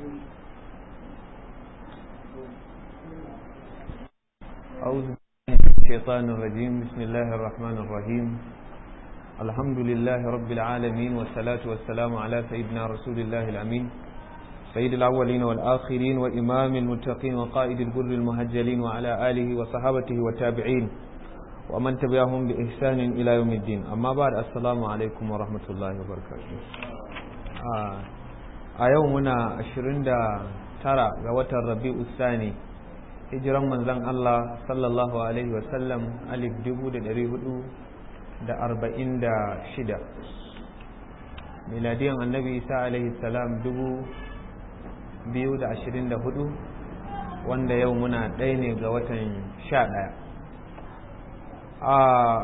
أعوذ بالله من الشيطان الرجيم بسم الله الرحمن الرحيم الحمد لله رب العالمين والصلاة والسلام على سيدنا رسول الله الأمين سيد الأولين والآخرين وإمام المتقين وقائد الجر المهجلين وعلى آله وصحابته والتابعين ومن تبعهم بإحسان إلى يوم الدين أما بعد السلام عليكم ورحمة الله وبركاته آه. أيومنا أشرين ترى غوة الربيع الثاني hijiran manzon Allah sallallahu Alaihi wasallam alif dubu da dari hudu da arba'in da shida miladiyan annabi isa alaihi salam dubu biyu da ashirin da hudu wanda yau muna ɗaya ne ga watan sha ɗaya a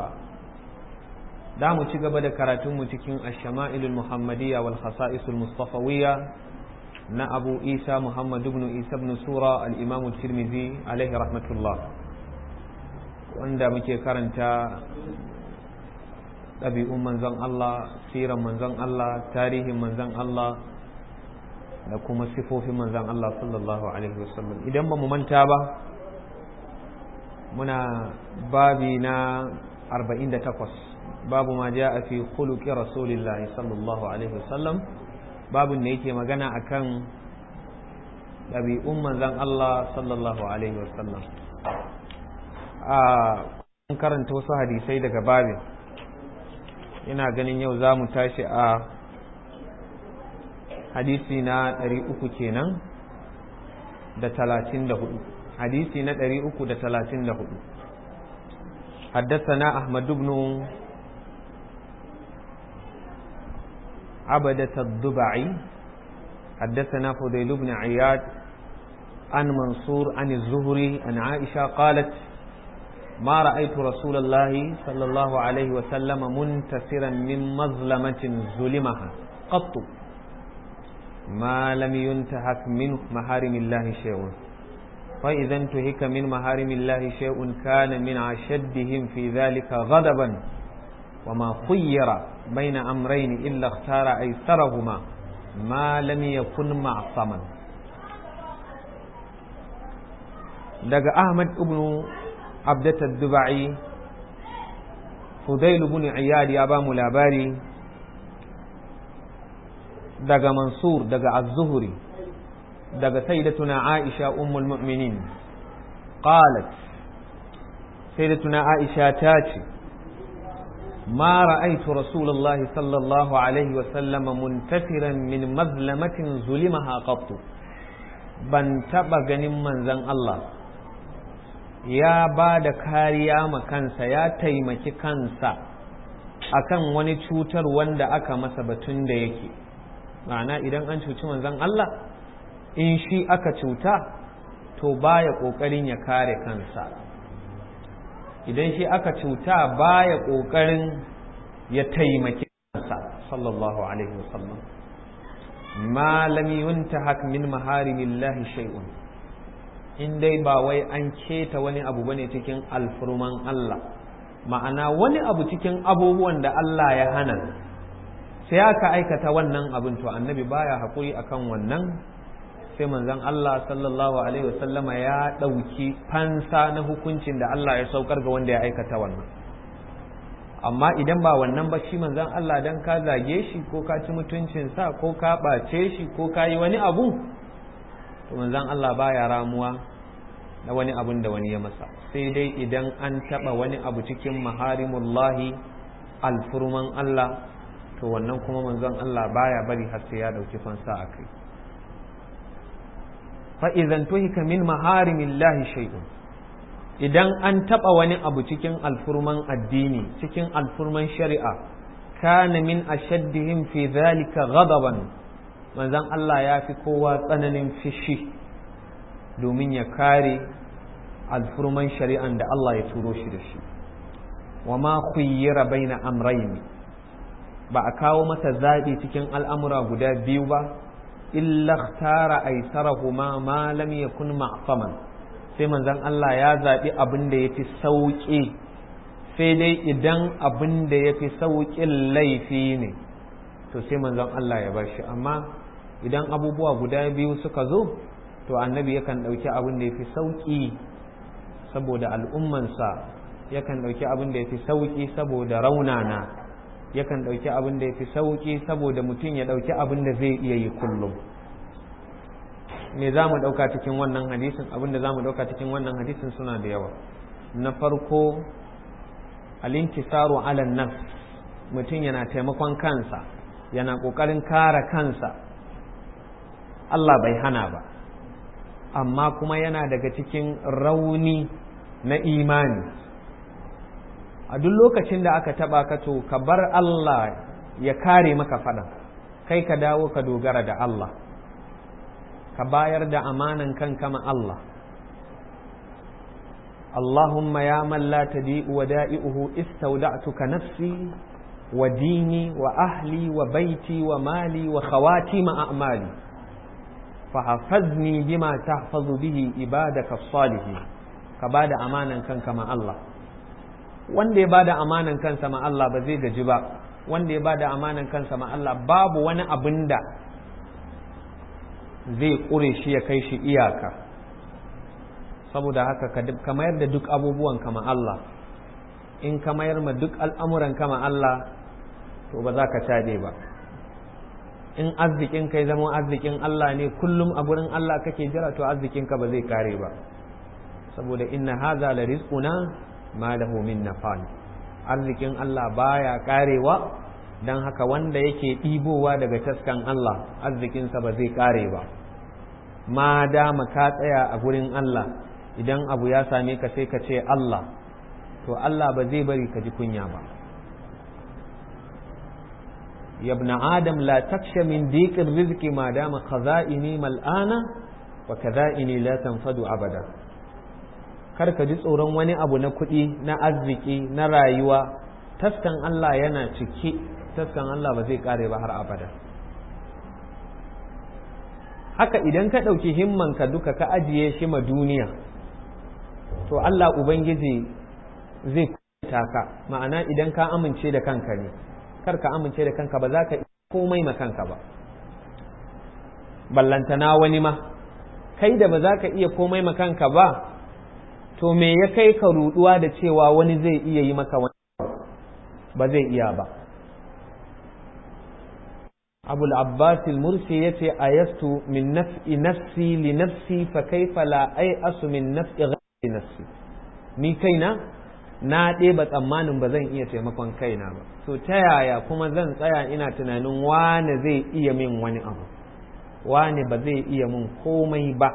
da mu ci gaba da karatunmu cikin ashama'ilul muhammadiyya wal khasa'isul mustafawiyya na abu isa muhammad ibn isa ibn sura al-imam tirmidhi alaihi rahmatullah wanda muke karanta ɗabi'un manzon Allah siran manzon Allah tarihin manzon Allah da kuma sifofin manzon Allah sallallahu alaihi wasallam idan ba mu manta ba muna babi na 48 babu ma ja'a fi khuluqi rasulillahi sallallahu alaihi wasallam babin da yake magana akan ɗabi'un manzan Allah sallallahu Alaihi wasallam a karanta wasu hadisai daga babin ina ganin yau za mu tashi a hadisi na ɗari uku kenan da talatin da hudu hadisi na ɗari uku da talatin da hudu حدثنا أحمد بن عبدة الضبعي حدثنا فضيل بن عياد عن منصور عن الزهري عن عائشة قالت ما رأيت رسول الله صلى الله عليه وسلم منتصرا من مظلمة ظلمها قط ما لم ينتهك من محارم الله شيء فإذا انتهك من محارم الله شيء كان من أشدهم في ذلك غضبا وما خير بين أمرين إلا اختار أيسرهما ما لم يكن معصما دق أحمد ابن عبدة الدبعي فضيل بن عياد يابا ملاباري دق منصور دق الزهري دق سيدتنا عائشة أم المؤمنين قالت سيدتنا عائشة تاتي ما رأيت رسول الله صلى الله عليه وسلم منتفرا من مظلمة ظلمها قط ban taɓa ganin manzon Allah ya ba da kariya ma kansa ya taimaki kansa akan wani cutar wanda aka masa batun da yake ma'ana idan an cuci manzon Allah in shi aka cuta to baya ƙoƙarin ya kare kansa idan shi aka cuta baya ƙoƙarin ya taimaki kansa sallallahu alaihi wasallam ma lam yuntahak min maharimillahi shay'un in dai ba wai an keta wani abu bane cikin alfurman Allah ma'ana wani abu cikin abubuwan da Allah ya hana sai aka aikata wannan abin to annabi baya haƙuri akan wannan sai manzon Allah sallallahu alaihi wasallama ya ɗauki fansa na hukuncin da Allah ya saukar ga wanda ya aikata wannan amma idan ba wannan ba shi manzon Allah dan ka zage shi ko ka ci mutuncinsa ko ka ɓace shi ko ka yi wani abu to manzon Allah baya ramuwa na wani abun da wani ya masa sai dai idan an taɓa wani abu cikin maharimullahi alfurman Allah to wannan kuma manzon Allah baya bari har sai ya ɗauki fansa a kai fa'izan tuhika min maharimillahi shay'un idan an taɓa wani abu cikin alfurman addini cikin alfurman shari'a kana min ashaddihim fi zalika ghadaban manzon Allah ya fi kowa tsananin fishi domin ya kare alfurman shari'an da Allah ya turo shi da shi wa ma khuyyira baina amrayn ba a kawo masa zaɓi cikin al'amura guda biyu ba illa tara aisarahuma ma lam yakun ma'saman sai manzon Allah ya zaɓi abin da yafi sauƙi sai dai idan abin da yafi sauƙin laifi ne to sai manzon Allah ya bar shi amma idan abubuwa guda biyu suka zo to annabi yakan ɗauki abin da ya fi sauƙi saboda al'ummansa yakan ɗauki abin da ya fi sauƙi saboda raunana yakan ɗauki abin da ya fi sauƙi saboda mutum ya ɗauki abin da zai iya yi kullum me za mu ɗauka cikin wannan hadisin abin da za mu ɗauka cikin wannan hadisin suna da yawa na farko alinkisaru ala nafs mutum yana taimakon kansa yana ƙoƙarin kare kansa Allah bai hana ba amma kuma yana daga cikin rauni na imani a duk lokacin da aka taba ka to ka bar Allah ya kare maka faɗan kai ka dawo ka dogara da Allah ka bayar da amanan kanka ma Allah اللهم يا من لا تديء ودائئه استودعتك نفسي وديني وأهلي وبيتي ومالي وخواتيم أعمالي فحفظني بما تحفظ به عبادك الصالحين كبعد أمانا كان كما الله wanda ya bada amanan kansa ma Allah ba zai gaji ba wanda ya bada amanan kansa ma Allah babu wani abin da zai ƙure shi ya kai shi iyaka saboda haka ka mayar da duk abubuwan kama Allah in ka mayar ma duk al'amuran kama Allah to ba za ka caɗe ba in arzikin kai zama arzikin Allah ne kullum a gurin Allah kake jira to arzikinka ba zai kare ba saboda inna haza la rizquna ma lahu min nafal arzikin Allah baya karewa dan haka wanda yake ɗibowa daga taskan Allah arzikinsa ba zai kare ba ma dama ka tsaya a gurin Allah idan abu ya same ka sai ka ce Allah to Allah ba zai bari ka ji kunya ba ya ibn adam la taksha min diqir rizqi ma dama khaza'ini mal'ana wa kadha'ini la tanfadu abada kar ka ji tsoron wani abu na kuɗi na arziki na rayuwa taskan Allah yana cike taskan Allah ba zai kare ba har abada haka idan ka ɗauki himmanka duka ka ajiye shi ma duniya to Allah Ubangiji zai kuta ka ma'ana idan ka amince da kanka ne kar ka amince da kanka ba za ka komai ma kanka ba ballantana wani ma kai da ba za ka iya komai ma kanka ba to me ya kai ka ruduwa da cewa wani zai iya yi maka wani ba zai iya ba أبو العباس المرسي يتي أيست من نفع نفسي لنفسي فكيف لا أيأس من نفع غير نفسي ni kaina na ɗeba tsammanin ba zan iya taimakon kaina ba to ta yaya kuma zan tsaya ina tunanin wane zai iya min wani abu wane ba zai iya min komai ba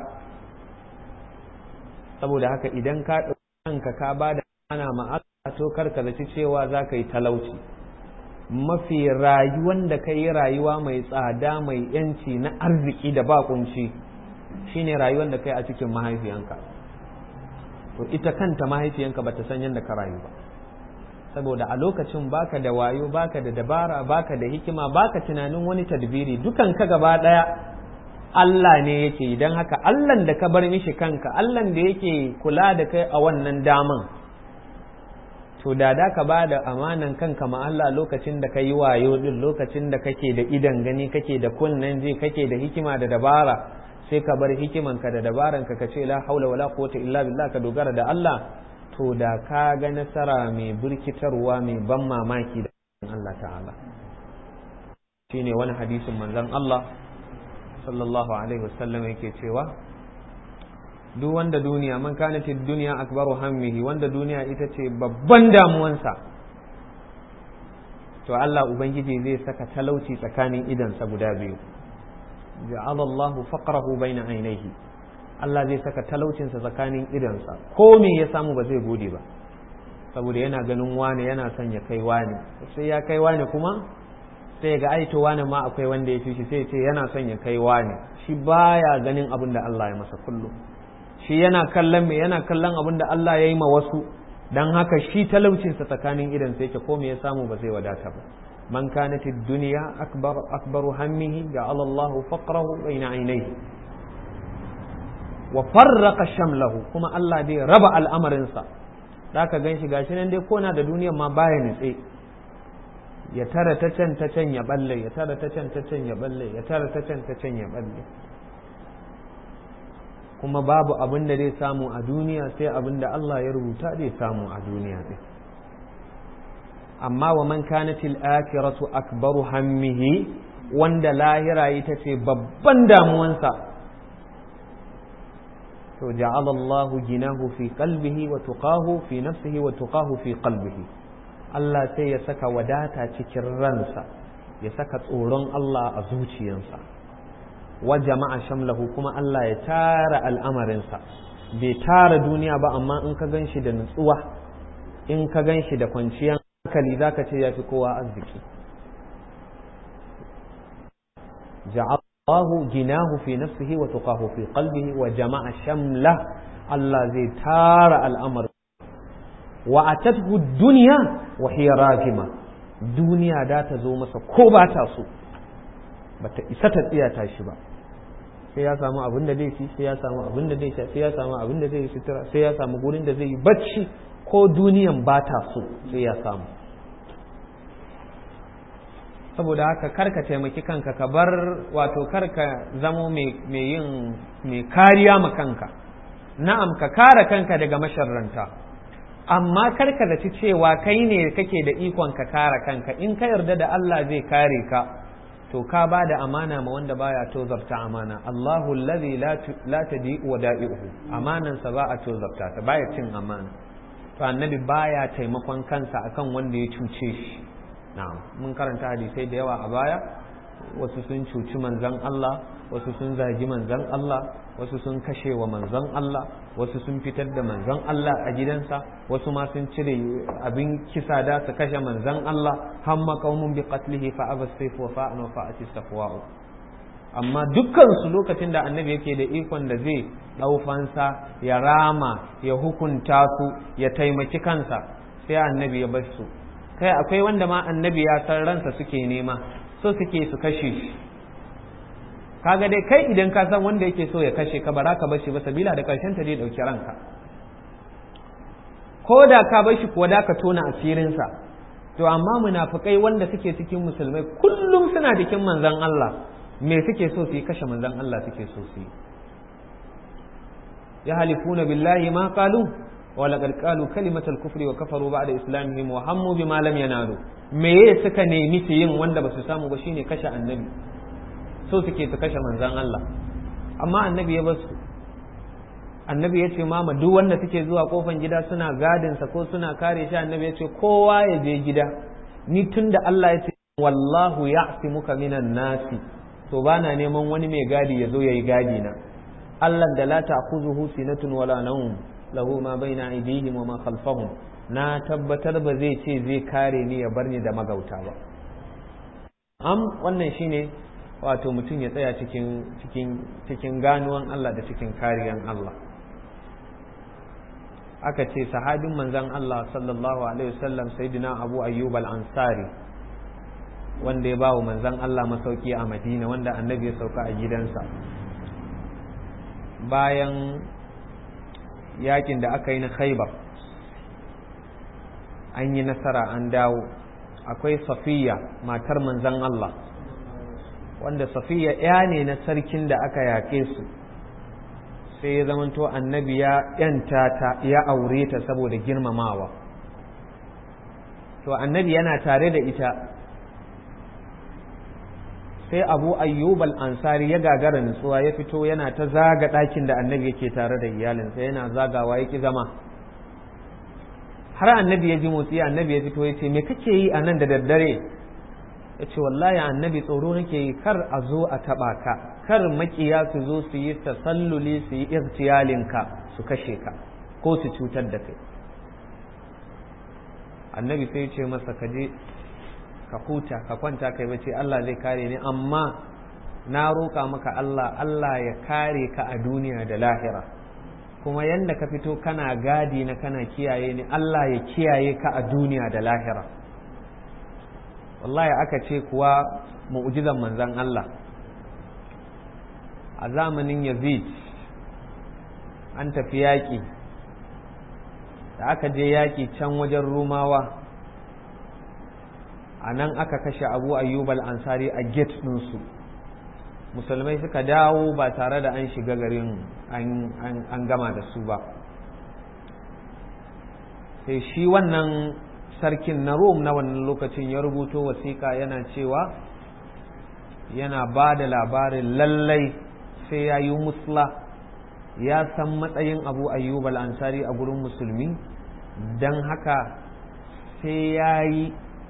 saboda haka idan ka ɗauki ka ba da ana ma'aka to karka zaci cewa za ka yi talauci mafi rayuwan da ka yi rayuwa mai tsada mai yanci na arziki da ba kunci shine rayuwan da ka yi a cikin mahaifiyanka to ita kanta mahaifiyanka ba ta san yadda ka rayu ba saboda a lokacin baka da wayo baka da dabara baka da hikima baka tunanin wani tadbiri dukan ka gaba daya Allah ne yake idan haka Allah da ka bar mishi kanka Allah da yake kula da kai a wannan daman to da da ka ba da amanan kanka ma Allah lokacin da ka yi wayo din lokacin da kake da idan gani kake da kunnen ji kake da hikima da dabara sai ka bar hikimanka da dabaranka ka ce la haula wala quwwata illa billah ka dogara da Allah to da ka ga nasara mai burkitarwa mai ban mamaki da Allah ta'ala shine wani hadisin manzon Allah sallallahu alaihi wasallam yake cewa duk wanda duniya man kana fi duniya akbaru hammihi wanda duniya ita ce babban damuwansa to Allah ubangiji zai saka talauci tsakanin idansa guda biyu ja'ala Allahu faqrahu baina ainihi Allah zai saka talaucinsa tsakanin idansa ko me ya samu ba zai gode ba saboda yana ganin wane yana son ya kai wane sai ya kai wane kuma sai ga aito wane ma akwai wanda ya fi shi sai ce yana son ya kai wane shi baya ganin abin da Allah ya masa kullum shi yana kallon me yana kallon abin da Allah ya yi ma wasu dan haka shi talaucinsa tsakanin idan sai ke ko me ya samu ba zai wadata ba man kanat ad-dunya akbar akbaru hammihi ja'ala Allah faqrahu bayna aynayhi wa farraqa shamlahu kuma Allah dai raba al'amarinsa zaka gan shi gashi nan dai kona da duniyar ma baya nitse ya tara ta can ta can ya balle ya tara ta can ta can ya balle ya tara ta can ta can ya balle kuma babu abin da zai samu a duniya sai abin da Allah ya rubuta zai samu a duniya ɗin amma wa man kanatil akhiratu akbaru hammihi wanda lahira ita ce babban damuwansa to ja'ala Allah ginahu fi qalbihi wa tuqahu fi nafsihi wa tuqahu fi qalbihi Allah sai ya saka wadata cikin ransa ya saka tsoron Allah a zuciyarsa wa jama'a shamlahu kuma Allah ya tara al'amarinsa bai tara duniya ba amma in ka ganshi da nutsuwa in ka ganshi da kwanciyar hankali zaka ce ya fi kowa arziki ja'alahu ginahu fi nafsihi wa tuqahu fi qalbihi wa jama'a shamla Allah zai tara al'amar wa atathu dunya wa hiya ragima duniya da ta zo masa ko ba ta so bata isa ta tsiyata shi ba sai ya samu abin da zai ci sai ya samu abin da zai sha sai ya samu abin da zai yi sutura sai ya samu gurin da zai yi bacci ko duniyan ba ta so sai ya samu saboda haka karka taimaki kanka ka bar wato karka zamo mai yin mai kariya ma kanka na'am ka kare kanka daga masharranta amma karka da ci cewa kai ne kake da ikon ka kare kanka in ka yarda da Allah zai kare ka to ka ba da amana ma wanda baya tozarta amana Allahu allazi la tadi wa da'i'uhu amanansa ba a tozarta ta baya cin amana to annabi baya taimakon kansa akan wanda ya cuce shi na'am mun karanta hadisai da yawa a baya wasu sun cuci manzon Allah wasu sun zagi manzon Allah wasu sun kashe wa manzon Allah wasu sun fitar da manzon Allah a gidansa wasu ma sun cire abin kisa da su kashe manzon Allah hamma qaumun bi qatlihi fa aba sayf wa fa'an wa fa'ati safwa'u amma dukkan su lokacin da annabi yake da ikon da zai dau fansa ya rama ya hukunta su ya taimaki kansa sai annabi ya bar su kai akwai wanda ma annabi ya san ransa suke nema so suke su kashe shi kaga dai kai idan ka san wanda yake so ya kashe ka bara ka bashi ba sabila da karshen ta zai dauki ranka ko da ka bashi kuwa da ka tona asirinsa to amma munafikai wanda suke cikin musulmai kullum suna cikin manzon Allah me suke so su yi kashe manzon Allah suke so su yi ya halifuna billahi ma qalu wa laqad qalu kalimatal kufri wa kafaru ba'da islamihim wa hammu bima lam yanalu me suka nemi su yin wanda ba su samu ba shine kashe annabi so suke su kashe manzan Allah amma annabi ya basu annabi ya ce mama duk wanda suke zuwa kofan gida suna gadinsa ko suna kare shi annabi ya ce kowa ya je gida ni tun da Allah ya ce wallahu ya'simuka minan nasi to bana neman wani mai gadi ya zo yayi gadi na Allah da la ta'khuzuhu sinatun wala nawm lahu ma baina aydihim wa ma khalfahum na tabbatar ba zai ce zai kare ni ya bar ni da magauta ba am wannan shine wato mutum ya tsaya cikin cikin cikin ganuwan Allah da cikin kariyan Allah aka ce sahabin manzon Allah sallallahu alaihi wasallam sayyidina Abu Ayyub al-Ansari wanda ya bawa manzon Allah masauki a Madina wanda annabi ya sauka a gidansa bayan yakin da aka yi na Khaibar an yi nasara an dawo akwai Safiya matar manzon Allah wanda safiya ya ne na sarkin da aka yake su sai ya zamanto annabi ya yanta ta ya aure ta saboda girmamawa to annabi yana tare da ita sai abu ayyub al-ansari ya gagara nutsuwa ya fito yana ta zaga ɗakin da annabi yake tare da iyalinsa yana zagawa ya ki zama har annabi ya ji motsi annabi ya fito ya ce me kake yi a nan da daddare ya ce wallahi annabi tsoro nake yi kar a zo a taɓa ka kar makiya su zo su yi tasalluli su yi irtiyalinka su kashe ka ko su cutar da kai annabi sai ce masa ka je ka huta ka kwanta kai bace Allah zai kare ni amma na roƙa maka Allah Allah ya kare ka a duniya da lahira kuma yanda ka fito kana gadi na kana kiyaye ni Allah ya kiyaye ka a duniya da lahira wallahi aka ce kuwa mu'jizan manzan Allah a zamanin Yazid an tafi yaƙi da aka je yaƙi can wajen Rumawa a nan aka kashe abu ayyub al-ansari a gate ɗinsu musulmai suka dawo ba tare da an shiga garin an gama da su ba sai shi wannan sarkin na rome na wannan lokacin ya rubuto wasiƙa yana cewa yana ba da labarin lallai sai ya yi musla ya san matsayin abu ayyub al-ansari a gurin musulmi don haka sai ya yi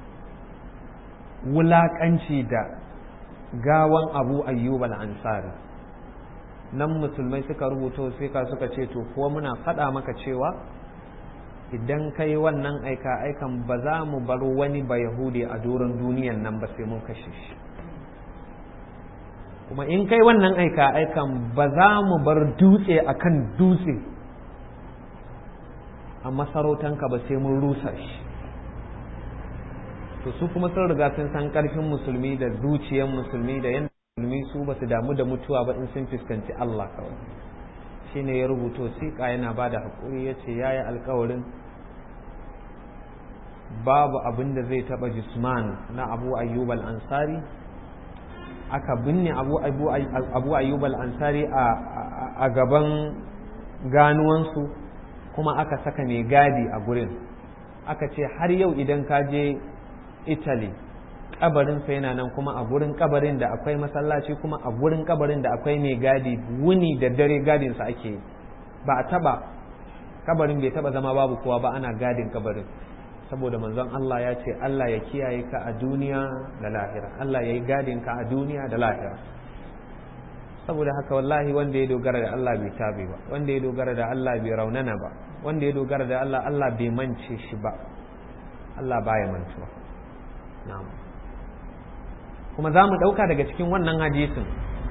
wulaƙanci da gawan abu ayyub al-ansari nan musulmai suka rubuto sai ka suka ce to kuwa muna faɗa maka cewa idan kai wannan aika aikan ba za mu bar wani ba yahudi a doron duniyan nan ba sai mun kashe shi kuma in kai wannan aika aikan ba za mu bar dutse akan dutse a masarautanka ba sai mun rusa shi to su kuma sun riga sun san karfin musulmi da zuciyar musulmi da yadda musulmi su ba su damu da mutuwa ba in sun fuskanci Allah kawai shi ne ya rubuto siƙa yana ba da haƙuri ya ce ya yi alkawarin babu abin da zai taɓa jisman na abu ayyub al-ansari aka binne abu ayyub al-ansari a gaban ganuwansu kuma aka saka mai gadi a gurin aka ce har yau idan ka je italy kabarinsa yana nan kuma a gurin kabarin da akwai masallaci kuma a gurin kabarin da akwai mai gadi wuni da dare gadinsa ake ba a taba kabarin bai taba zama babu kowa ba ana gadin kabarin saboda manzon Allah ya ce Allah ya kiyaye ka a duniya da lahira Allah ya yi gadin ka a duniya da lahira saboda haka wallahi wanda ya dogara da Allah bai tabe ba wanda ya dogara da Allah bai raunana ba wanda ya dogara da Allah Allah bai mance shi ba Allah baya mantuwa na'am kuma za mu ɗauka daga cikin wannan hadisin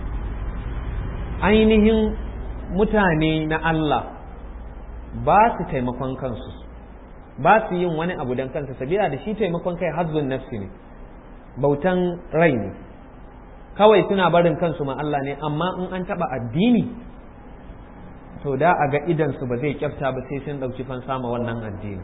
ainihin mutane na Allah ba su taimakon kansu ba su yin wani abu don kansa sabila da shi taimakon kai hazzun nafsi ne bautan rai ne kawai suna barin kansu ma Allah ne amma in an taɓa addini to da a ga idansu ba zai kyafta ba sai sun ɗauki fansa ma wannan addini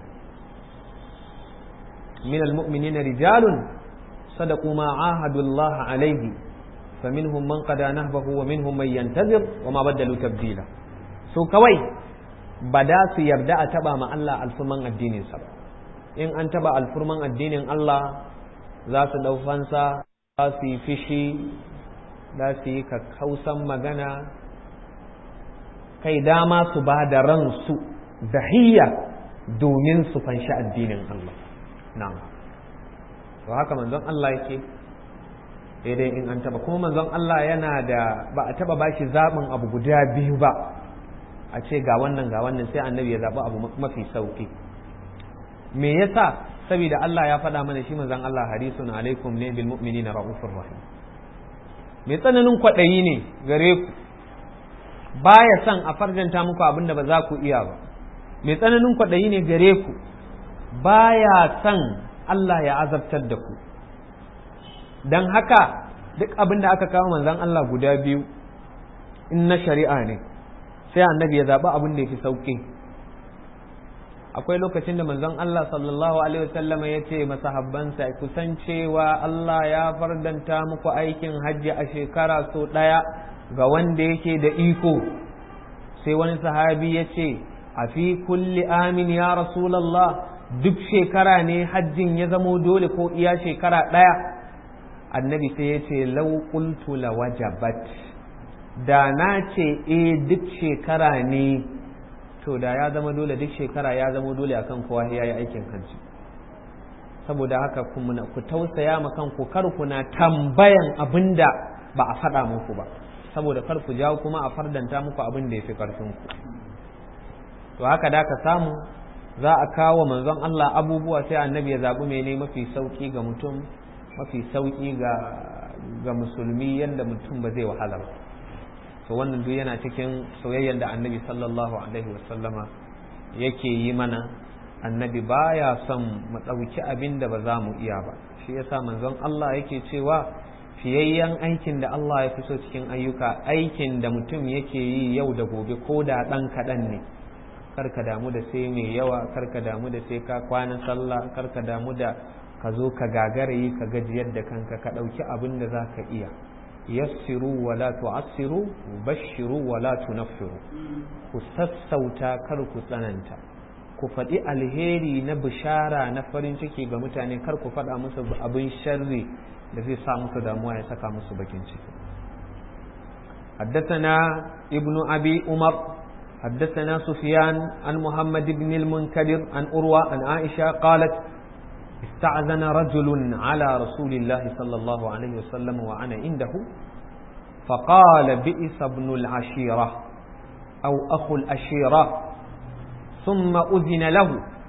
min almu'minina rijalun صدقوا ما عاهدوا الله عليه فمنهم من قضى نهبه ومنهم من ينتظر وما بدلوا تبديلا so kawai ba da su yarda a taba ma Allah alfurman addinin sa in an taba alfurman addinin Allah za su dau fansa za su yi fishi za su yi kakkausan magana kai dama su ba da ransu dahiyya domin su fanshi addinin Allah na'am to haka manzon Allah yake daidai in an taba kuma manzon Allah yana da ba a taba bashi zaɓin abu guda biyu ba a ce ga wannan ga wannan sai annabi ya zaɓi abu mafi sauki me yasa saboda Allah ya faɗa mana shi manzon Allah harisun alaikum ne bil mu'minina raufur rahim mai tsananin kwaɗayi ne gare ku baya son a farjanta muku abin da ba za ku iya ba mai tsananin kwaɗayi ne gare ku baya son Allah ya azabtar da ku don haka duk abin da aka kawo manzan Allah guda biyu in na shari'a ne sai annabi ya zaɓi abin da ya fi sauƙi akwai lokacin da manzon Allah sallallahu alaihi wasallama ya ce masahabbansa kusan cewa Allah ya fardanta muku aikin hajji a shekara so ɗaya ga wanda yake da iko sai wani sahabi ya ce a fi kulli amin ya rasulallah duk shekara ne hajjin ya zamo dole ko iya shekara ɗaya annabi sai ya ce lauƙultu la wajabat da na ce e duk shekara ne to da ya zama dole duk shekara ya zama dole akan kowa ya yi aikin hajji saboda haka ku tausaya ma kanku kar kuna tambayan abin da ba a faɗa muku ba saboda kar ku jawo kuma a fardanta muku abin da ya fi ƙarfinku to haka da ka samu za a kawo manzon Allah abubuwa sai annabi ya zaɓi mene mafi sauƙi ga mutum mafi sauƙi ga ga musulmi yadda mutum ba zai wahala ba to wannan duk yana cikin soyayyar da annabi sallallahu alaihi wasallama yake yi mana annabi baya son mu ɗauki abin da ba za mu iya ba shi yasa manzon Allah yake cewa fiyayyen aikin da Allah ya fi so cikin ayyuka aikin da mutum yake yi yau da gobe ko da ɗan kaɗan ne karka damu da sai mai yawa karka damu da sai ka kwana sallah karka damu da ka zo ka gagarayi ka gajiyar da kanka ka ɗauki abin da za ka iya yassiru wa la tu'assiru bashiru wa la tunaffiru ku sassauta kar ku tsananta ku faɗi alheri na bishara na farin ciki ga mutane kar ku faɗa musu abin sharri da zai sa musu damuwa ya saka musu bakin ciki حدثنا ابن أبي عمر حدثنا سفيان عن محمد بن المنكدر عن أروى عن عائشة قالت استعذن رجل على رسول الله صلى الله عليه وسلم وأنا عنده فقال بئس ابن العشيرة أو أخو الأشيرة ثم أذن له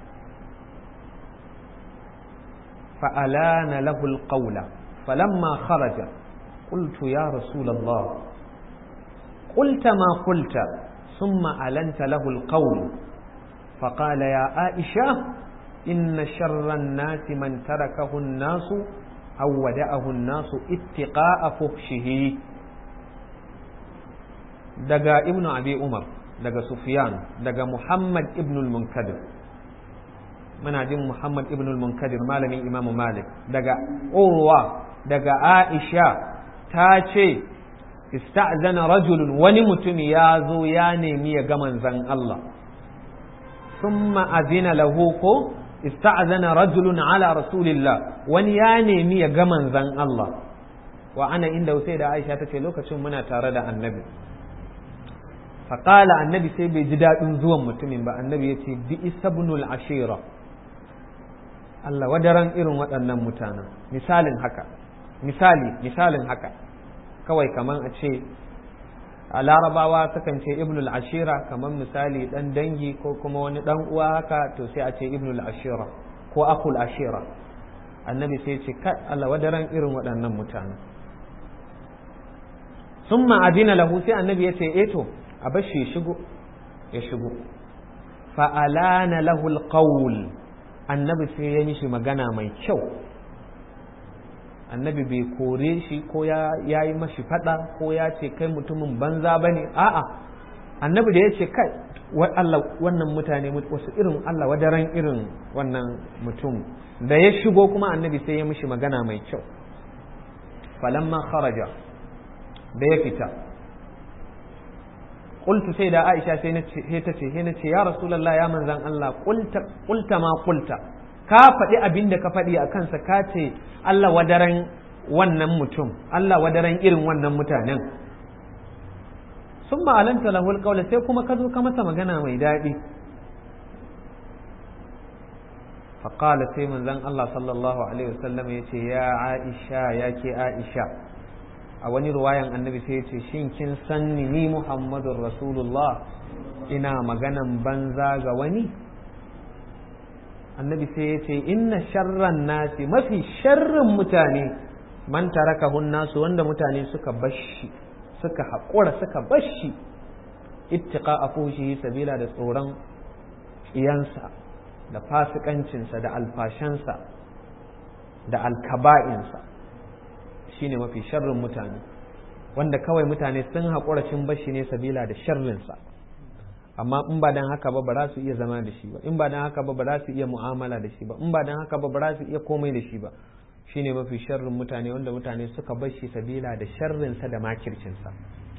فألان له القول فلما خرج قلت يا رسول الله قلت ما قلت ثم ألنت له القول فقال يا عائشة إن شر الناس من تركه الناس أو ودعه الناس اتقاء فحشه دقا ابن أبي عمر دقا سفيان دقا محمد ابن المنكدر من عدم محمد ابن المنكدر مالني إمام مالك دقا أروى دقا عائشة تاتي ista'zana rajulun wani mutum ya zo ya nemi ya ga manzan Allah thumma azina lahu ko ista'zana rajulun ala rasulillah wani ya nemi ya ga manzan Allah wa ana inda sai da Aisha tace lokacin muna tare da annabi faqala annabi sai bai ji dadin zuwan mutumin ba annabi ya ce bi isabnul ashira Allah wadaran irin waɗannan mutanen misalin haka misali misalin haka kawai kaman a ce a larabawa sukan ce ibnul ashira kamar misali dan dangi ko kuma wani dan uwa haka to sai a ce ibnul ashira ko akul ashira annabi sai ce kai Allah wadaran irin waɗannan mutane summa adina lahu sai annabi ya ce eh to a bashi ya shigo ya shigo fa alana lahu alqawl annabi sai ya mishi magana mai kyau annabi bai kore shi ko ya yi mashi fada ko ya ce kai mutumin banza ba ne a'a annabi da ya ce kai Allah wannan mutane wasu irin Allah wadaran irin wannan mutum da ya shigo kuma annabi sai ya mishi magana mai kyau falamma kharaja da ya fita qultu sai da Aisha sai ta ce sai na ce ya rasulullah ya manzan Allah qulta qulta ma qulta ka faɗi abin da ka faɗi a kansa ka ce Allah wadaran wannan mutum Allah wadaran irin wannan mutanen sun ma'alanta lahul ƙaula sai kuma ka zo ka masa magana mai daɗi faƙala sai manzon Allah sallallahu alaihi wasallam ya ce ya Aisha ya ke Aisha a wani ruwayan annabi sai ya ce shin kin san ni Muhammadun Rasulullah ina maganan banza ga wani annabi sai ya ce inna sharran nasi mafi sharrin mutane man tarakahun nasu wanda mutane suka bashi suka haƙura suka bashi ittiqa a fushi sabila da tsoron iyansa da fasikancinsa da alfashansa da alkaba'insa shine mafi sharrin mutane wanda kawai mutane sun haƙura cin bashi ne sabila da sharrinsa amma in ba dan haka ba ba za su iya zama da shi ba in ba dan haka ba ba za su iya mu'amala da shi ba in ba dan haka ba ba za su iya komai da shi ba shine mafi sharrin mutane wanda mutane suka bar shi sabila da sharrinsa da makircinsa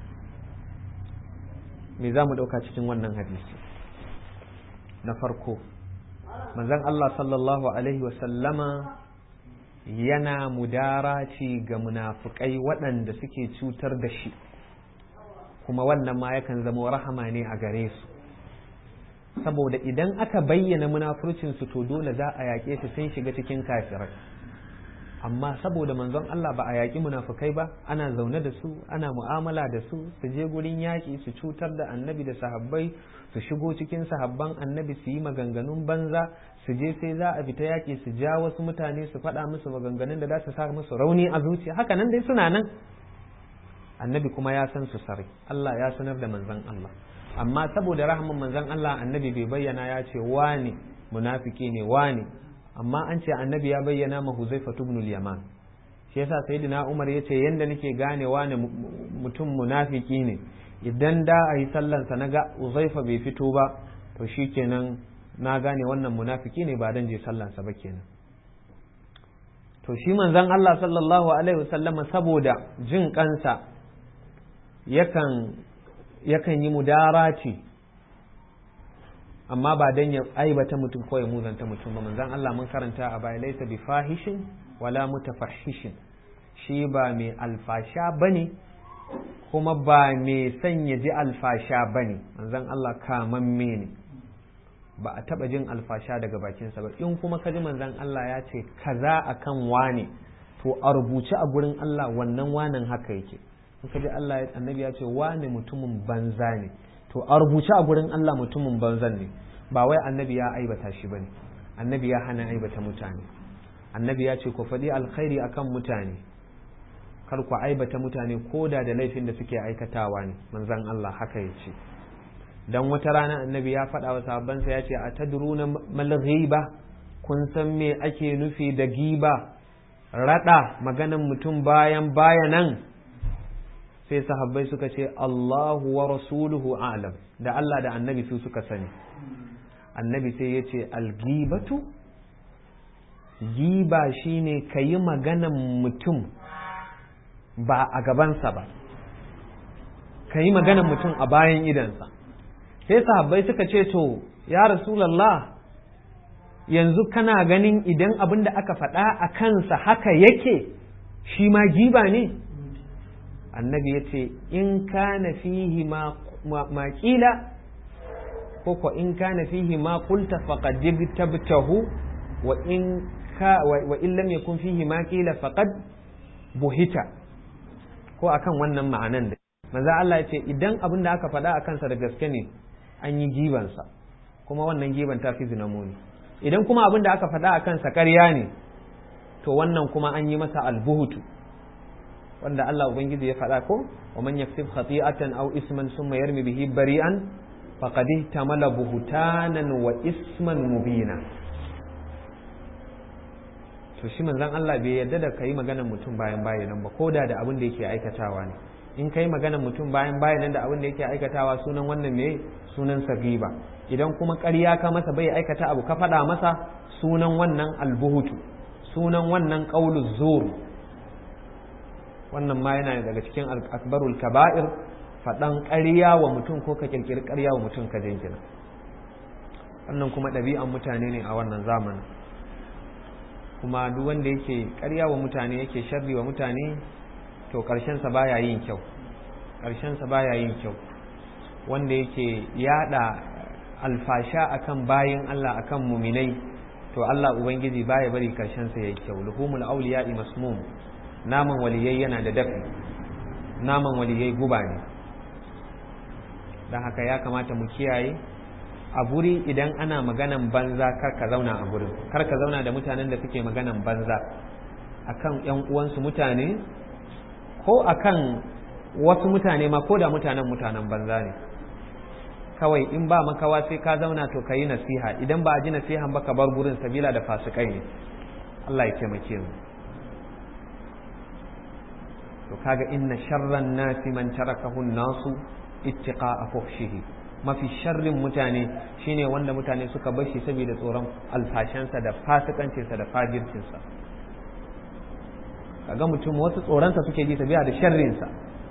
me za mu ɗauka cikin wannan hadisi na farko manzon Allah sallallahu alaihi wasallama yana mudaraci ga munafukai waɗanda suke cutar da shi kuma wannan ma yakan zama rahama ne a gare su saboda idan aka bayyana munafurcinsu to dole za a yaƙe su sun shiga cikin kafirai amma saboda manzon Allah ba a yaƙi munafukai ba ana zaune da su ana mu'amala da su su je gurin yaƙi su cutar da annabi da sahabbai su shigo cikin sahabban annabi su yi maganganun banza su je sai za a fita yaƙi su ja wasu mutane su faɗa musu maganganun da za su sa musu rauni a zuciya haka nan dai suna nan annabi kuma ya san su sarai Allah ya sanar da manzon Allah amma saboda rahman manzon Allah annabi bai bayyana ya ce wani munafiki ne wani amma an ce annabi ya bayyana ma Huzaifa ibn al-Yaman shi yasa sayyidina Umar ya ce yanda nake gane wani mutum munafiki ne idan da a yi sallansa na ga Huzaifa bai fito ba to shikenan na gane wannan munafiki ne ba dan je sallansa ba kenan to shi manzon Allah sallallahu alaihi wasallama saboda jin kansa yakan yakan yi mudarati amma ba dan ya aibata mutum ko ya muzanta mutum ba manzon Allah mun karanta a baya laysa bi fahishin wala mutafahishin shi ba mai alfasha bane kuma ba mai sanya ji alfasha bane manzon Allah kamamme ne ba a taba jin alfasha daga bakinsa ba in kuma ka ji manzon Allah ya ce kaza akan wane to a rubuce a gurin Allah wannan wanan haka yake in ka ji Allah annabi ya ce wane mutumin banza ne to a rubuce a gurin Allah mutumin banzan ne ba wai annabi ya aibata shi bane annabi ya hana aibata mutane annabi ya ce ku faɗi alkhairi akan mutane kar ku aibata mutane koda da laifin da suke aikatawa ne manzon Allah haka ya ce dan wata rana annabi ya faɗa wa sahabbansa ya ce a tadruna mal ghiba kun san me ake nufi da giba rada maganan mutum bayan bayanan sai sahabbai suka ce Allahu wa rasuluhu a'lam da Allah da annabi su suka sani annabi sai ya ce algibatu giba shine ka yi maganan mutum ba a gabansa ba ka yi maganan mutum a bayan idansa sai sahabbai suka ce to ya rasulallah yanzu kana ganin idan abin da aka faɗa a kansa haka yake shi ma giba ne annabi ya ce in kana fihi ma ƙila ko ko in kana fihi ma qulta faqad tabtahu wa in ka wa in lam yakun fihi ma qila faqad buhita ko akan wannan ma'anan da manzo Allah ya ce idan abin da aka faɗa a kansa da gaske ne an yi gibansa kuma wannan giban ta fi zinamoni idan kuma abin da aka faɗa a kansa ƙarya ne to wannan kuma an yi masa albuhutu wanda Allah ubangiji ya faɗa ko wa man yaksib khati'atan aw isman summa yarmi bihi bari'an faqad ihtamala buhtanan wa isman mubina to shi manzon Allah bai yarda da kai maganar mutum bayan bayan ba koda da abin da yake aikatawa ne in kai maganar mutum bayan bayan da abin da yake aikatawa sunan wannan me sunan sagiba idan kuma ƙarya ka masa bai aikata abu ka faɗa masa sunan wannan albuhutu sunan wannan qauluz zur wannan ma yana daga cikin akbarul kaba'ir faɗan ƙarya wa mutum ko ka ƙirƙiri ƙarya wa mutum ka jinkina wannan kuma ɗabi'an mutane ne a wannan zamanin kuma duk wanda yake ƙarya wa mutane yake sharri wa mutane to ƙarshensa baya yin kyau ƙarshensa baya yin kyau wanda yake yada alfasha akan bayin Allah akan muminai to Allah ubangiji baya bari ƙarshensa yayi kyau luhumul awliya'i masmum naman waliyai yana da dafi naman waliyai guba ne don haka ya kamata mu kiyaye a guri idan ana maganan banza kar ka zauna a gurin kar ka zauna da mutanen da suke maganan banza akan yan uwansu mutane ko akan wasu mutane ma ko da mutanen mutanen banza ne kawai in ba makawa sai ka zauna to ka yi nasiha idan ba a ji nasihan ba ka bar gurin sabila da fasikai ne Allah ya taimake mu to kaga inna sharran nasi man tarakahu nasu ittiqa'a fuhshihi mafi sharrin mutane shine wanda mutane suka bar shi saboda tsoron alfashansa da fasikancinsa da fajircinsa kaga mutum wasu tsoronsa suke ji sabiya da sharrinsa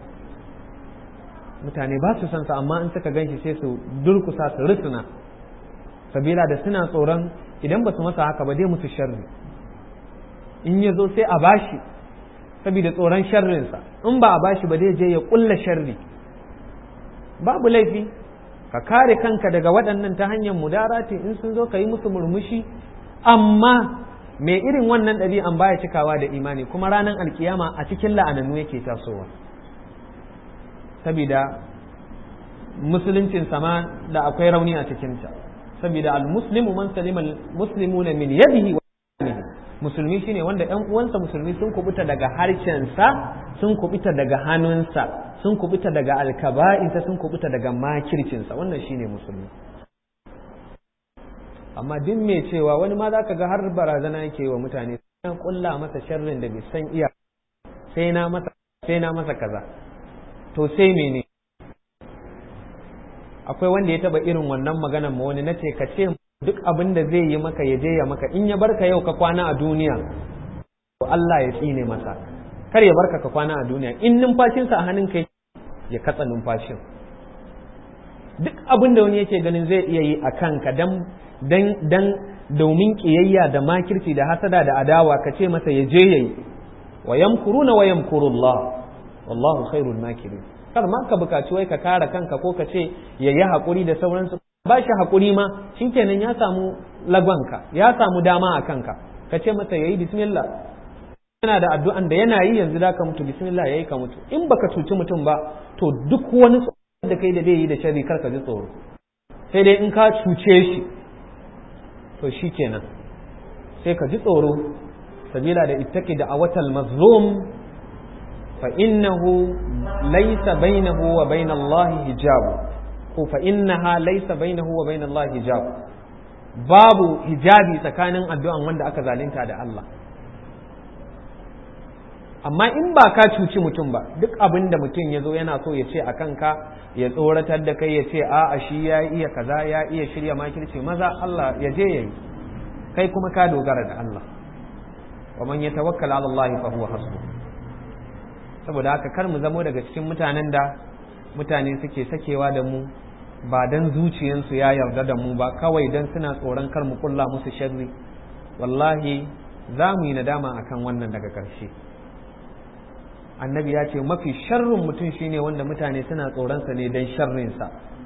mutane ba su san sa amma in suka ganshi sai su durkusa su rusuna sabila da suna tsoron idan ba su masa haka ba dai musu sharri in ya zo sai a bashi saboda tsoron sharrinsa in ba a bashi ba dai je ya kulla sharri babu laifi ka kare kanka daga waɗannan ta hanyar mudarati in sun zo ka yi musu murmushi amma mai irin wannan ɗabi'an baya cikawa da imani kuma ranar alkiyama a cikin la'anannu yake tasowa saboda musuluncin sama da akwai rauni a cikinta saboda al-muslimu man salima al-muslimuna min yadihi wa musulmi shine wanda ɗan uwansa musulmi sun kubuta daga harshensa sun kubuta daga hannunsa sun kubuta daga alkaba'insa sun kubuta daga makircinsa wannan shine musulmi amma duk mai cewa wani ma zaka ga har barazana yake wa mutane sai kulla masa sharrin da bai san iya sai na masa sai na masa kaza to sai mene akwai wanda ya taba irin wannan maganar ma wani nace ka ce duk abin da zai yi maka ya je ya maka in ya barka yau ka kwana a duniya Allah ya tsine masa kar ya barka ka kwana a duniya in numfashinsa a hannun kai ya katsa numfashin duk abin da wani yake ganin zai iya yi a kanka dan dan domin kiyayya da makirci da hasada da adawa ka ce masa ya je yayi wa yamkuruna wa yamkurullah wallahu khairul makirin kar ma ka bukaci wai ka kare kanka ko ka ce yayi hakuri da sauransu ba shi hakuri ma shikenan ya samu lagonka ya samu dama a kanka ka ce masa yayi bismillah yana da addu'an da yana yi yanzu da ka mutu bismillah yayi ka mutu in baka cuci mutum ba to duk wani tsoro da kai da zai yi da sharri kar ka ji tsoro sai dai in ka cuce shi to shikenan sai ka ji tsoro sabila da ittaki da awatal mazlum fa innahu laysa bainahu wa bain Allah hijab ko fa innaha laysa bainahu wa bain Allah hijab babu hijabi tsakanin addu'an wanda aka zalunta da Allah amma in ba ka cuci mutum ba duk abin da mutum ya zo yana so ya ce a kanka ya tsoratar da kai ya ce a a shi ya iya kaza ya iya shirya makirci maza Allah ya je yayi kai kuma ka dogara da Allah wa man yatawakkal ala Allah fa huwa hasbu saboda haka kar mu zamo daga cikin mutanen da mutane suke sakewa da mu ba dan zuciyansu ya yarda da mu ba kawai dan suna tsoron kar mu kulla musu sharri wallahi za mu yi nadama akan wannan daga ƙarshe annabi ya ce mafi sharrin mutum shine wanda mutane suna tsoronsa ne don sharrinsa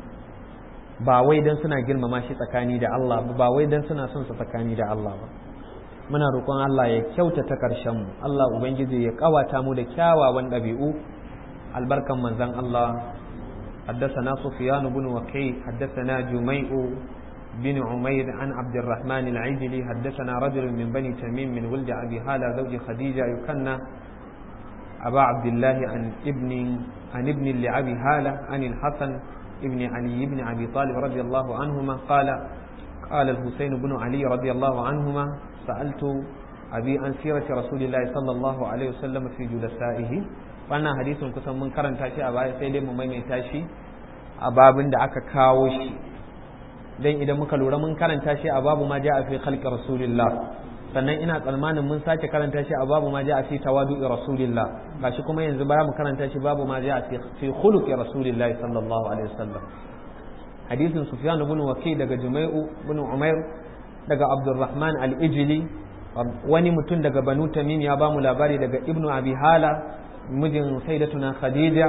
ba wai don suna girmama shi tsakani da Allah ba wai don suna son sa tsakani da Allah ba muna roƙon Allah ya kyautata ƙarshen mu Allah ubangiji ya ƙawata mu da kyawawan ɗabi'u albarkan manzon Allah حدثنا سفيان بن وكيع حدثنا جميع بن عمير عن عبد الرحمن العجلي حدثنا رجل من بني تميم من ولد أبي هالة زوج خديجة يكنى أبا عبد الله عن ابن عن ابن لأبي هالة عن الحسن ابن علي بن أبي طالب رضي الله عنهما قال قال الحسين بن علي رضي الله عنهما سألت أبي عن سيرة رسول الله صلى الله عليه وسلم في جلسائه wannan hadisin kusan mun karanta shi a baya sai dai mu maimaita shi a babin da aka kawo shi dan idan muka lura mun karanta shi a babu ma ja'a fi khalqi rasulillah sannan ina tsammanin mun sake karanta shi a babu ma ja'a fi tawadu'i rasulillah gashi kuma yanzu baya mu karanta shi babu ma ja'a fi khuluqi rasulillah sallallahu alaihi wasallam hadisin sufyan ibn waki daga jumai'u ibn umair daga abdurrahman al-ijli wani mutum daga banu tamim ya bamu labari daga ibnu abi hala mijin sayyidatuna khadija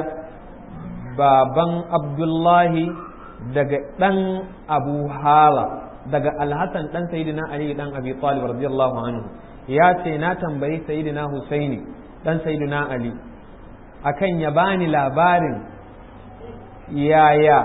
baban abdullahi daga dan abu hala daga alhassan dan sayyidina ali dan abi talib radiyallahu anhu ya ce na tambayi sayyidina husaini dan sayyidina ali akan ya bani labarin yaya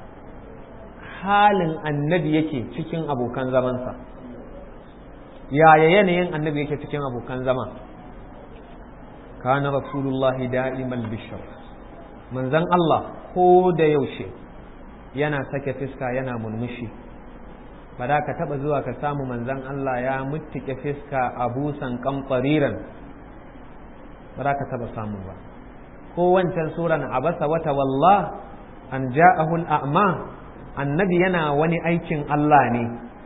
halin annabi yake cikin abokan zamansa yaya yanayin annabi yake cikin abokan zama kana rasulullahi da'imal bishar manzon Allah ko da yaushe yana sake fiska yana murmushi ba da ka taba zuwa ka samu manzon Allah ya muttike fiska a busan kamfariran ba da ka taba samu ba ko wancan suran abasa wata wallah an ja'ahu al'ama annabi yana wani aikin Allah ne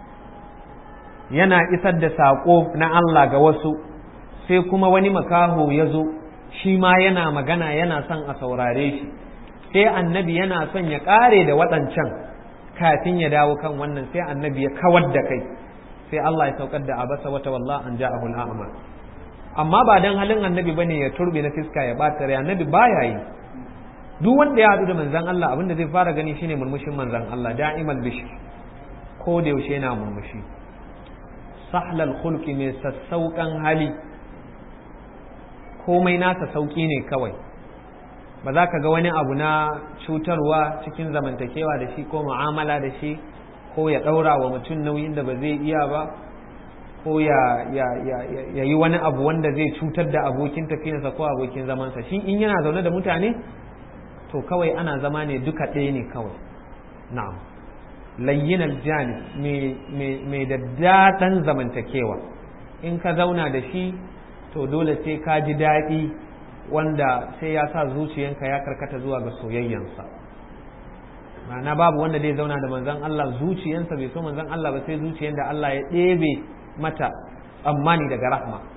yana isar da saƙo na Allah ga wasu sai kuma wani makaho ya zo shi ma yana magana yana son a saurare shi sai annabi yana son ya ƙare da waɗancan kafin ya dawo kan wannan sai annabi ya kawar da kai sai Allah ya saukar da abasa wata wallah an ja'ahu al'ama amma ba dan halin annabi bane ya turbe na fiska ya bata rai annabi baya yi duk wanda ya haɗu da manzon Allah abinda zai fara gani shine murmushin manzon Allah da'imal bishir ko da yaushe yana murmushi sahlal khulqi mai sassauƙan hali komai nasa sauƙi ne kawai ba za ka ga wani abu na cutarwa cikin zamantakewa da shi ko mu'amala da shi ko ya ɗaura wa mutum nauyin da ba zai iya ba ko ya yi wani abu wanda zai cutar da abokin tafiyarsa ko abokin zamansa shi in yana zaune da mutane to kawai ana zama ne duka ɗaya ne kawai na'am layyin aljani mai da daɗan zamantakewa in ka zauna da shi to dole sai ka ji daɗi wanda sai ya sa zuciyanka ya karkata zuwa ga soyayyansa ma'ana babu wanda zai zauna da manzon Allah zuciyansa bai so manzon Allah ba sai zuciyan da Allah ya ɗebe mata tsammani daga rahma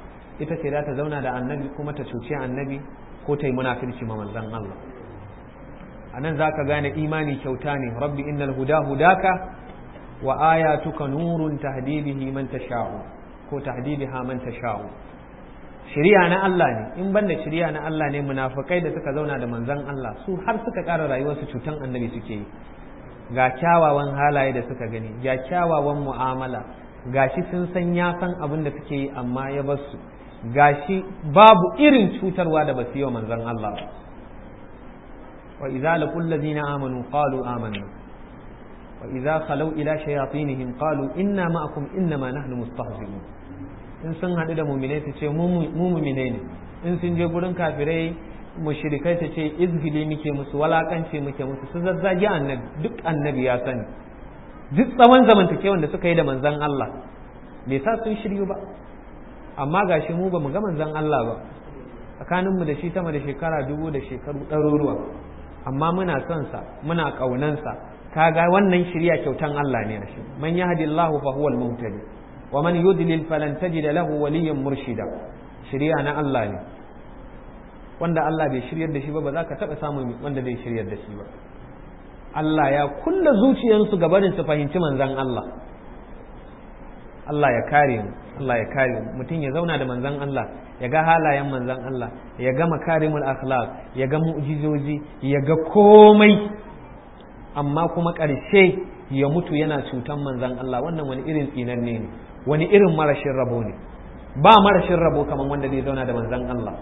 ita ce za ta zauna da annabi kuma ta cuci annabi ko ta yi munafirci ma manzon Allah a nan za ka gane imani kyauta ne rabbi innal huda hudaka wa ayatuka nurun tahdi bihi man tasha'u ko tahdi biha man tasha'u shari'a na Allah ne in banda shari'a na Allah ne munafikai da suka zauna da manzon Allah su har suka ƙara rayuwarsu cutan annabi suke yi ga kyawawan halaye da suka gani ga kyawawan mu'amala gashi sun san ya san abin da suke yi amma ya bar su gashi babu irin cutarwa da basu yi wa manzon Allah wa idza laqul ladina amanu qalu amanna wa idza khalu ila shayatinihim qalu inna ma'akum innama nahnu mustahzi'un in sun haɗu da muminai su ce mu muminai ne in sun je gurin kafirai mushrikai su ce izgili muke musu walakance muke musu su zazzagi annabi duk annabi ya sani duk tsawon zamantakewan da suka yi da manzan Allah bai sa sun shiryu ba amma gashi mu ba mu ga manzan Allah ba tsakanin mu da shi sama da shekara dubu da shekaru ɗaruruwa amma muna son sa muna ƙaunansa kaga wannan shirya kyautan Allah ne shi man yahdillahu fa huwal muhtadi wa man yudlil falan tajida lahu waliyyan murshida shirya na Allah ne wanda Allah bai shiryar da shi ba ba za ka taɓa samun wanda zai shiryar da shi ba Allah ya kulla zuciyarsu gabanin su fahimci manzan Allah Allah ya kare mu Allah ya kare mu mutum ya zauna da manzan Allah ya ga halayen manzan Allah ya ga makarimul akhlaq ya ga mu'jizoji ya ga komai amma kuma ƙarshe ya mutu yana cutan manzan Allah wannan wani irin tsinanne ne wani irin marashin rabo ne ba marashin rabo kamar wanda zai zauna da manzan Allah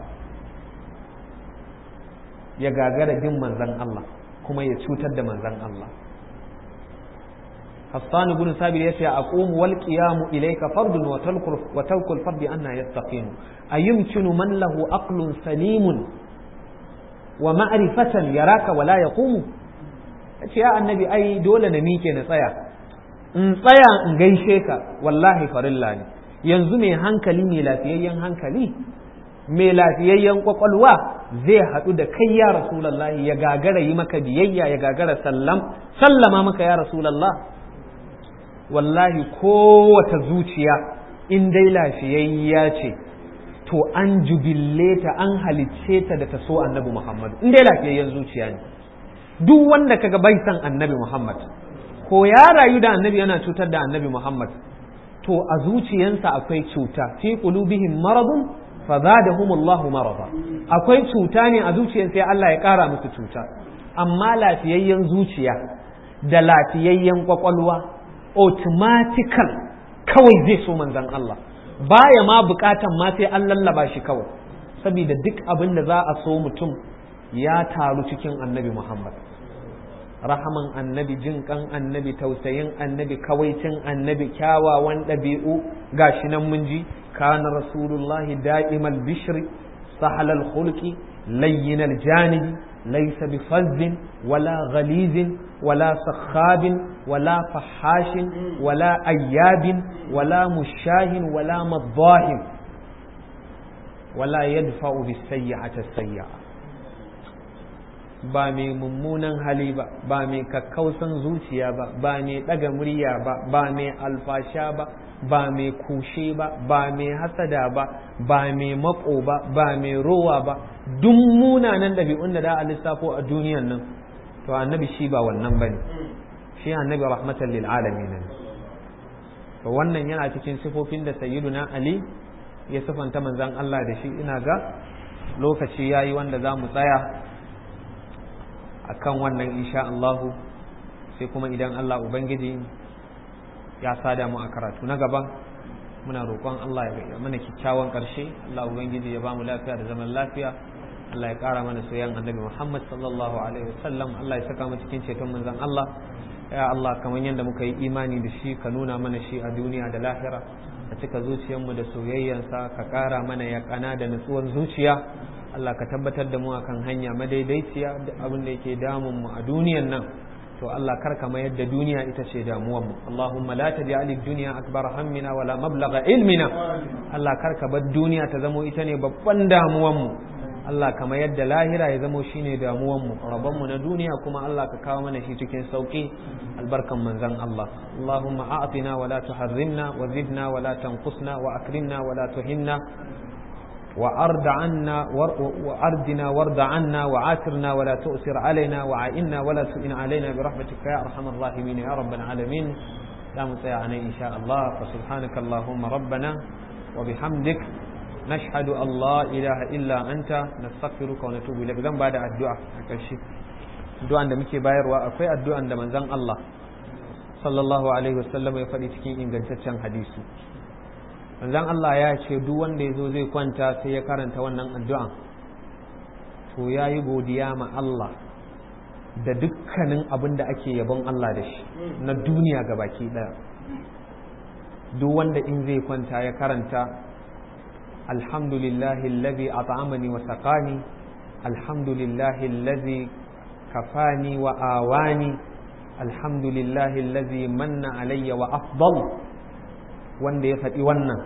ya gagara bin manzan Allah kuma ya cutar da manzan Allah Hassan ibn Sabir yace aqumu wal qiyamu ilayka fardun wa talqul wa talqul fardi anna yastaqim ayumkinu man lahu aqlun salimun wa ma'rifatan yaraka wala yaqumu yace ya annabi ai dole na mike na tsaya in tsaya in gaishe ka wallahi farilla ne yanzu mai hankali mai lafiyayyen hankali mai lafiyayyen kwakwalwa zai haɗu da kai ya rasulallahi ya gagara yi maka biyayya ya gagara sallam sallama maka ya rasulallah wallahi kowace zuciya in dai lafiyayya ce to an jubille ta an halicce ta da ta so annabi muhammad in dai lafiyayyen zuciya ne duk wanda kaga bai san annabi muhammad ko ya rayu da annabi yana cutar da annabi muhammad to a zuciyansa akwai cuta fi qulubihim maradun fazadahum Allahu marada akwai cuta ne a zuciyar sai Allah ya kara musu cuta amma lafiyayyen zuciya da lafiyayyen kwakwalwa automatical kawai zai so manzon Allah baya ma bukatan ma sai an lallaba shi kawai saboda duk abin da za a so mutum ya taru cikin annabi Muhammad rahaman annabi jin kan annabi tausayin annabi kawaicin annabi kyawawan ɗabi'u gashi nan mun ji kana rasulullahi da'imal bishri sahalal khulqi layyinal janibi laysa bifazzin wala ghalizin wala sakhabin wala fahashin wala ayyabin wala mushahin wala maddahin wala yadfa'u bis-sayyi'ati as-sayyi'a ba mai mummunan hali ba ba mai kakkausan zuciya ba ba mai ɗaga murya ba ba mai alfasha ba ba mai kushe ba ba mai hasada ba ba mai mako ba ba mai rowa ba duk munanan ɗabi'un da da a lissafo a duniyan nan to annabi shi ba wannan bane shi annabi rahmatan lil alamin to wannan yana cikin sifofin da sayyiduna ali ya sifanta manzon Allah da shi ina ga lokaci yayi wanda za mu tsaya akan wannan insha Allahu sai kuma idan Allah Ubangiji ya sada mu a karatu na gaba muna roƙon Allah ya mana kyakkyawan ƙarshe Allah Ubangiji ya ba mu lafiya da zaman lafiya Allah ya ƙara mana soyayyan annabi Muhammad sallallahu alaihi wasallam Allah ya saka mu cikin ceton manzon Allah ya Allah kamar yadda muka yi imani da shi ka nuna mana shi a duniya da lahira ka cika zuciyarmu da soyayyansa ka ƙara mana yaƙana da nutsuwar zuciya Allah ka tabbatar da mu akan hanya madaidaiciya da abin da yake damun mu a duniyan nan to Allah kar ka mayar da duniya ita ce damuwar mu Allahumma la taj'al ad-dunya akbar hammina wala mablagha ilmina Allah kar ka bar duniya ta zamo ita ne babban damuwar mu Allah ka mayar da lahira ya zamo shine damuwar mu rabon mu na duniya kuma Allah ka kawo mana shi cikin sauki albarkan manzon Allah Allahumma a'tina wala tuharrimna wa zidna wala tanqusna wa akrimna wala tuhinna وأرد عنا وأردنا وارض عنا وعاترنا ولا تؤثر علينا وعائنا ولا تؤن علينا برحمتك يا أرحم الراحمين يا رب العالمين لا متيعني إن شاء الله فسبحانك اللهم ربنا وبحمدك نشهد أن لا إله إلا أنت نستغفرك ونتوب إليك ذنب بعد الدعاء أكشي الدعاء عندما كي باير وأكوي الدعاء عندما زن الله صلى الله عليه وسلم يفعل تكين إن جنتشان حديثي manzon Allah ya ce duk wanda ya zo zai kwanta sai ya karanta wannan addu'a to ya yi godiya ma Allah da dukkanin abin da ake yabon Allah da shi na duniya ga baki ɗaya duk wanda in zai kwanta ya karanta alhamdulillahi allazi at'amani wa saqani alhamdulillahi allazi kafani wa awani alhamdulillahi allazi manna alayya wa afdal wanda ya faɗi wannan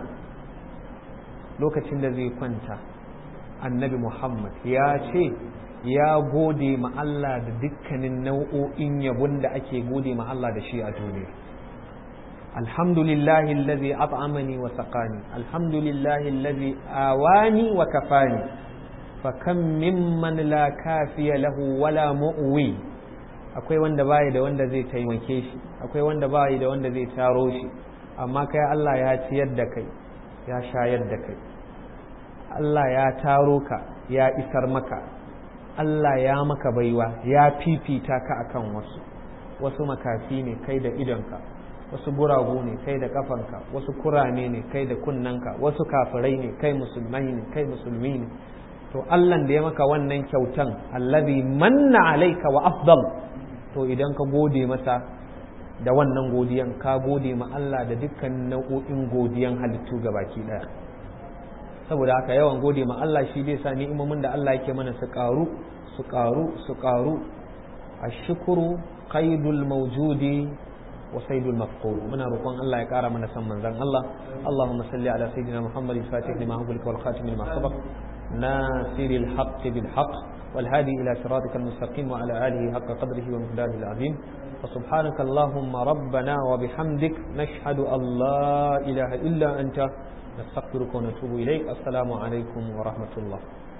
lokacin da zai kwanta annabi muhammad ya ce ya gode ma Allah da dukkanin nau'o'in yabon da ake gode ma Allah da shi a duniya alhamdulillahi allazi at'amani wa saqani alhamdulillahi allazi awani wa kafani fa kam mimman la kafiya lahu wala mu'wi akwai wanda bai da wanda zai taimake shi akwai wanda bai da wanda zai taro shi amma kai Allah ya ciyar da kai ya shayar da kai Allah ya taro ka ya isar maka Allah ya maka baiwa ya fifita ka akan wasu wasu makafi ne kai da idonka wasu guragu ne kai da kafanka wasu kurame ne kai da kunnanka wasu kafirai ne kai musulmai ne kai musulmi ne to Allah da ya maka wannan kyautan allazi manna alaika wa afdal to idan ka gode masa da wannan godiyan ka gode ma Allah da dukkan nau'o'in godiyan halittu baki daya saboda haka yawan gode ma Allah shi zai sa ni'imomin da Allah yake mana su karu su karu su karu ashkuru qaidul mawjudi wa saydul mafqud muna roƙon Allah ya ƙara mana san manzon Allah Allahumma salli ala sayyidina Muhammadin fatih lima hubilka wal khatim lima sabaq nasiril haqq bil haqq والهادي إلى صراطك المستقيم وعلى آله حق قدره ومقداره العظيم فسبحانك اللهم ربنا وبحمدك نشهد أن لا إله إلا أنت نستغفرك ونتوب إليك السلام عليكم ورحمة الله